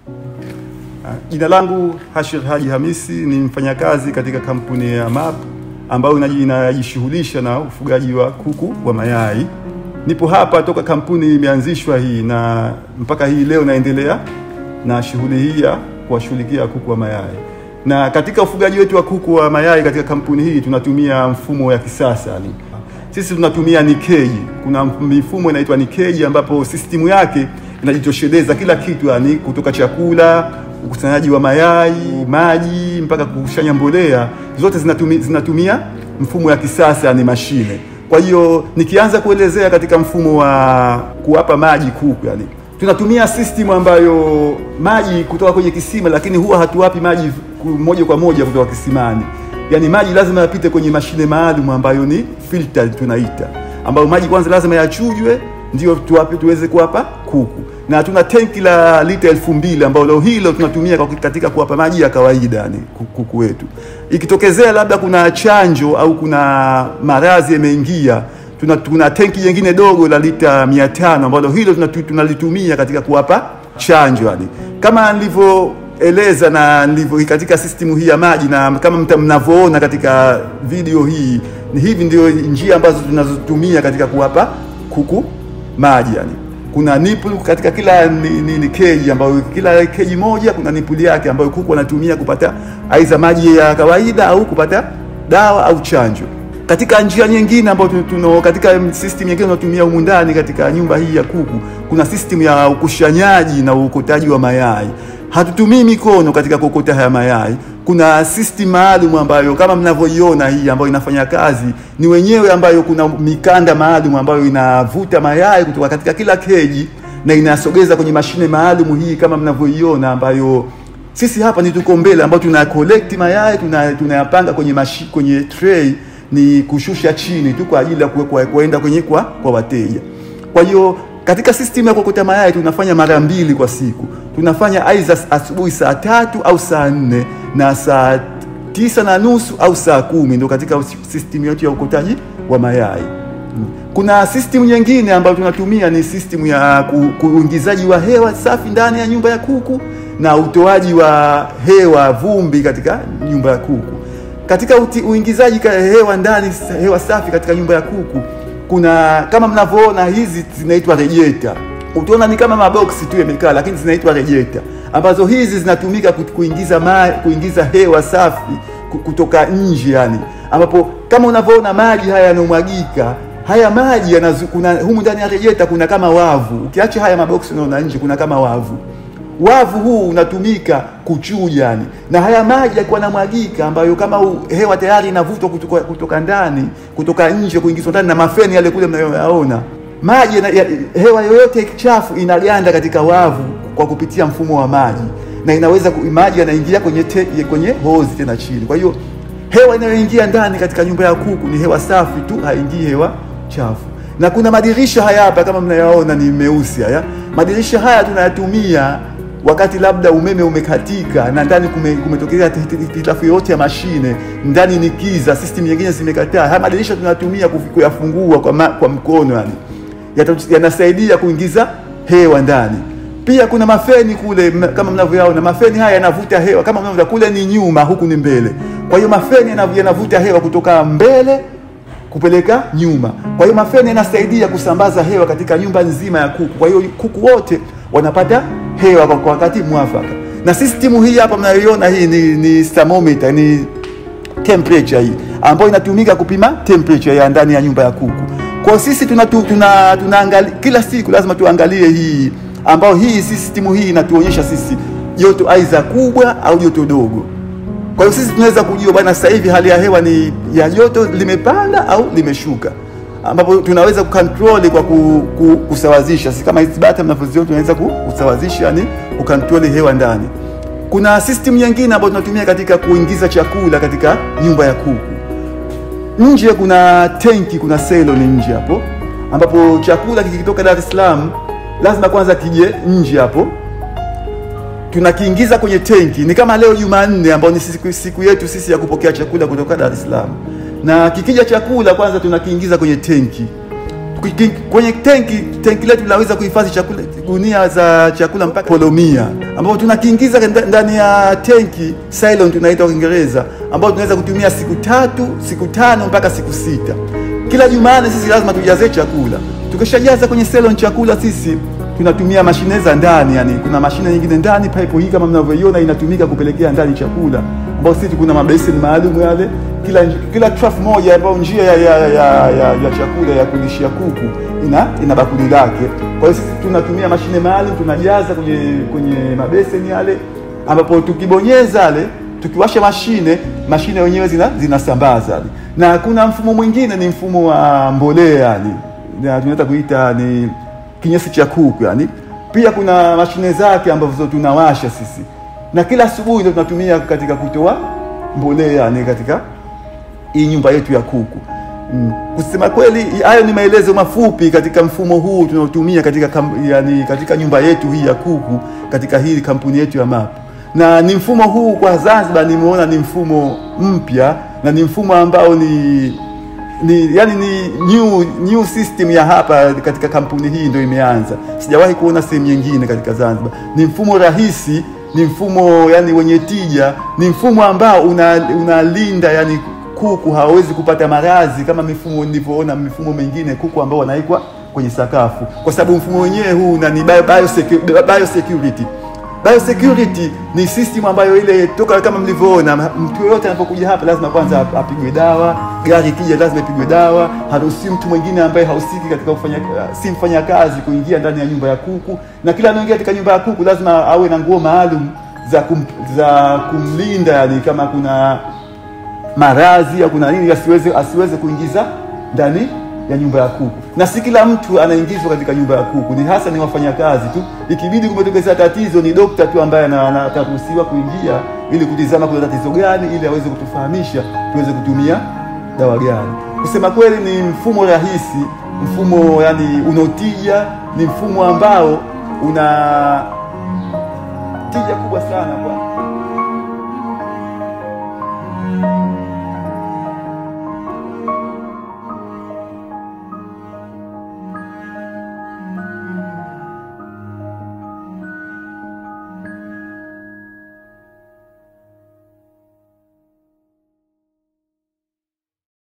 Jina langu Hashir Haji Hamisi, ni mfanyakazi katika kampuni ya MAP ambayo inajishughulisha na ufugaji wa kuku wa mayai. Nipo hapa toka kampuni imeanzishwa hii na mpaka hii leo naendelea na shughuli hii ya kuwashughulikia kuku wa mayai. Na katika ufugaji wetu wa kuku wa mayai katika kampuni hii tunatumia mfumo ya kisasa yani. Sisi tunatumia ni keji. Kuna mifumo inaitwa ni keji ambapo sistimu yake inajitosheleza kila kitu yani, kutoka chakula, ukusanyaji wa mayai, maji mpaka kukushanya mbolea, zote zinatumia, zinatumia mfumo ya kisasa yani mashine. Kwa hiyo nikianza kuelezea katika mfumo wa kuwapa maji kuku yani, tunatumia system ambayo maji kutoka kwenye kisima, lakini huwa hatuwapi maji moja kwa moja kutoka kisimani. Yani maji lazima yapite kwenye mashine maalum ambayo ni filter tunaita, ambayo maji kwanza lazima yachujwe ndio tuwape tuweze kuwapa kuku, na tuna tenki la lita elfu mbili ambao leo hilo tunatumia katika kuwapa maji ya kawaida yani kuku wetu. Ikitokezea labda kuna chanjo au kuna maradhi yameingia, tuna, tuna tenki jingine dogo la lita mia tano ambalo hilo tunalitumia katika kuwapa chanjo yani kama nilivyo eleza na ndivyo katika system hii ya maji, na kama mnavyoona katika video hii, ni hivi ndio njia ambazo tunazotumia katika kuwapa kuku maji yani. Kuna nipple katika kila ni, ni, ni keji ambayo kila keji moja kuna nipple yake ambayo kuku wanatumia kupata aidha maji ya kawaida au kupata dawa au chanjo. Katika njia nyingine ambayo tuno katika system nyingine tunatumia humu ndani katika nyumba hii ya kuku, kuna system ya ukushanyaji na uokotaji wa mayai hatutumii mikono katika kuokota haya mayai. Kuna system maalum ambayo kama mnavyoiona hii ambayo inafanya kazi ni wenyewe, ambayo kuna mikanda maalum ambayo inavuta mayai kutoka katika kila keji na inasogeza kwenye mashine maalum hii kama mnavyoiona, ambayo sisi hapa ni tuko mbele, ambao tuna collect mayai tunayapanga tuna kwenye mashi, kwenye tray ni kushusha chini tu kwa ajili ya kuenda kwenye kwa, kwa wateja. Kwa hiyo katika system ya kuokota mayai tunafanya mara mbili kwa siku. Tunafanya aidha asubuhi saa tatu au saa nne na saa tisa na nusu au saa kumi ndio katika system yetu ya ukotaji wa mayai. Kuna system nyingine ambayo tunatumia ni system ya uingizaji wa hewa safi ndani ya nyumba ya kuku na utoaji wa hewa vumbi katika nyumba ya kuku. Katika uti, uingizaji hewa ndani hewa safi katika nyumba ya kuku kuna kama mnavyoona hizi zinaitwa rejeta. Utaona ni kama maboksi tu yamekaa, lakini zinaitwa rejeta, ambazo hizi zinatumika kuingiza ma, kuingiza hewa safi kutoka nje yani, ambapo kama unavyoona maji haya yanamwagika, haya maji yanazu, kuna humu ndani ya rejeta kuna kama wavu. Ukiacha haya maboksi unaona nje kuna kama wavu wavu huu unatumika kuchuja yani, na haya maji yakiwa yanamwagika, ambayo kama hewa tayari inavutwa kutoka, kutoka ndani kutoka nje kuingizwa ndani na mafeni yale kule mnayoyaona, maji ya, hewa yoyote chafu inaganda katika wavu kwa kupitia mfumo wa maji, na inaweza maji yanaingia kwenye te, kwenye hozi tena chini. Kwa hiyo hewa inayoingia ndani katika nyumba ya kuku ni hewa safi tu, haingii hewa chafu. Na kuna madirisha haya hapa kama mnayaona ni meusi haya, madirisha haya tunayatumia wakati labda umeme umekatika na ndani kumetokea hitilafu yoyote ya mashine, ndani ni kiza, system nyingine zimekataa, haya madirisha tunatumia kuyafungua kwa, ma, kwa mkono yani, yanasaidia kuingiza hewa ndani. Pia kuna mafeni kule kama mnavyoyaona, mafeni haya yanavuta hewa kama mnavyoona, kule ni nyuma, huku ni mbele. Kwa hiyo mafeni yanavuta hewa kutoka mbele kupeleka nyuma. Kwa hiyo mafeni yanasaidia kusambaza hewa katika nyumba nzima ya kuku. Kwa hiyo kuku wote wanapata hewa kwa wakati mwafaka. Na system hii hapa mnayoiona hii ni, ni thermometer, ni temperature hii ambayo inatumika kupima temperature ya ndani ya nyumba ya kuku. Kwa sisi tuna, tuna, tuna kila siku lazima tuangalie hii ambayo hii system hii inatuonyesha sisi joto aidha kubwa au joto dogo. Kwa hiyo sisi tunaweza kujua bwana, sasa hivi hali ya hewa ni ya joto limepanda au limeshuka ambapo tunaweza kucontrol kwa ku, ku, kusawazisha. Si kama hizi bata mnavyoziona, tunaweza kusawazisha, yani kucontrol hewa ndani. Kuna system nyingine ambayo tunatumia katika kuingiza chakula katika nyumba ya kuku. Nje kuna tenki, kuna selo ni nje hapo, ambapo chakula kikitoka Dar es Salaam lazima kwanza kije nje hapo, tunakiingiza kwenye tenki. Ni kama leo Jumanne, ambayo ni siku, siku yetu sisi ya kupokea chakula kutoka Dar es Salaam na kikija chakula kwanza tunakiingiza kwenye tenki. Kiki- kwenye tenki tenki letu linaweza kuhifadhi chakula gunia za chakula mpaka kilo mia ambapo tunakiingiza nda- ndani ya tenki silent tunaita kwa Kiingereza ambao tunaweza kutumia siku tatu siku tano mpaka siku sita kila Jumanne sisi lazima tujaze chakula tukishajaza kwenye silent chakula sisi tunatumia mashine za ndani yani kuna mashine nyingine ndani pipe hii kama mnavyoiona inatumika kupelekea ndani chakula ambao sisi kuna mabeseni maalum yale kila kila trough moja ambayo njia ya, ya, ya, ya, ya chakula ya kulishia kuku ina ina bakuli lake kwa hiyo sisi tunatumia mashine maalum tunajaza kwenye kwenye mabeseni yale ambapo tukibonyeza yale tukiwasha mashine mashine wenyewe zina zinasambaza yale. na kuna mfumo mwingine ni mfumo wa mbolea yani na tunaweza kuita ni kinyesi cha kuku yani pia kuna mashine zake ambazo tunawasha sisi na kila asubuhi ndio tunatumia katika kutoa mbolea yani katika hii nyumba yetu ya kuku mm. kusema kweli hayo ni maelezo mafupi katika mfumo huu tunaotumia katika, kam, yani, katika nyumba yetu hii ya kuku katika hii kampuni yetu ya MAP na ni mfumo huu kwa Zanzibar nimeona ni mfumo mpya na ni mfumo ambao ni ni yani ni new, new system ya hapa katika kampuni hii ndio imeanza. Sijawahi kuona sehemu nyingine katika Zanzibar. Ni mfumo rahisi, ni mfumo yani wenye tija, ni mfumo ambao una- unalinda yani kuku hawawezi kupata maradhi kama mifumo nilivyoona mifumo mingine kuku ambao wanaikwa kwenye sakafu, kwa sababu mfumo wenyewe huu una ni bio- biosecu- biosecurity biosecurity ni system ambayo ile toka kama mlivyoona mtu yoyote anapokuja hapa lazima kwanza ap- apigwe dawa gari ikija lazima ipigwe dawa haruhusiwi mtu mwingine ambaye hahusiki katika kufanya si mfanya kazi kuingia ndani ya nyumba ya kuku na kila anaingia katika nyumba ya kuku lazima awe na nguo maalum za kum, za kumlinda yani kama kuna maradhi au kuna nini asiweze asiweze kuingiza ndani ya nyumba ya kuku na si kila mtu anaingizwa katika nyumba ya kuku ni hasa ni wafanyakazi tu ikibidi kumetokezea tatizo ni dokta tu ambaye ana- ana- ataruhusiwa kuingia ili kutizama kuna tatizo gani ili aweze kutufahamisha tuweze kutumia dawa gani kusema kweli ni mfumo rahisi mfumo yani unaotija ni mfumo ambao una tija kubwa sana kwa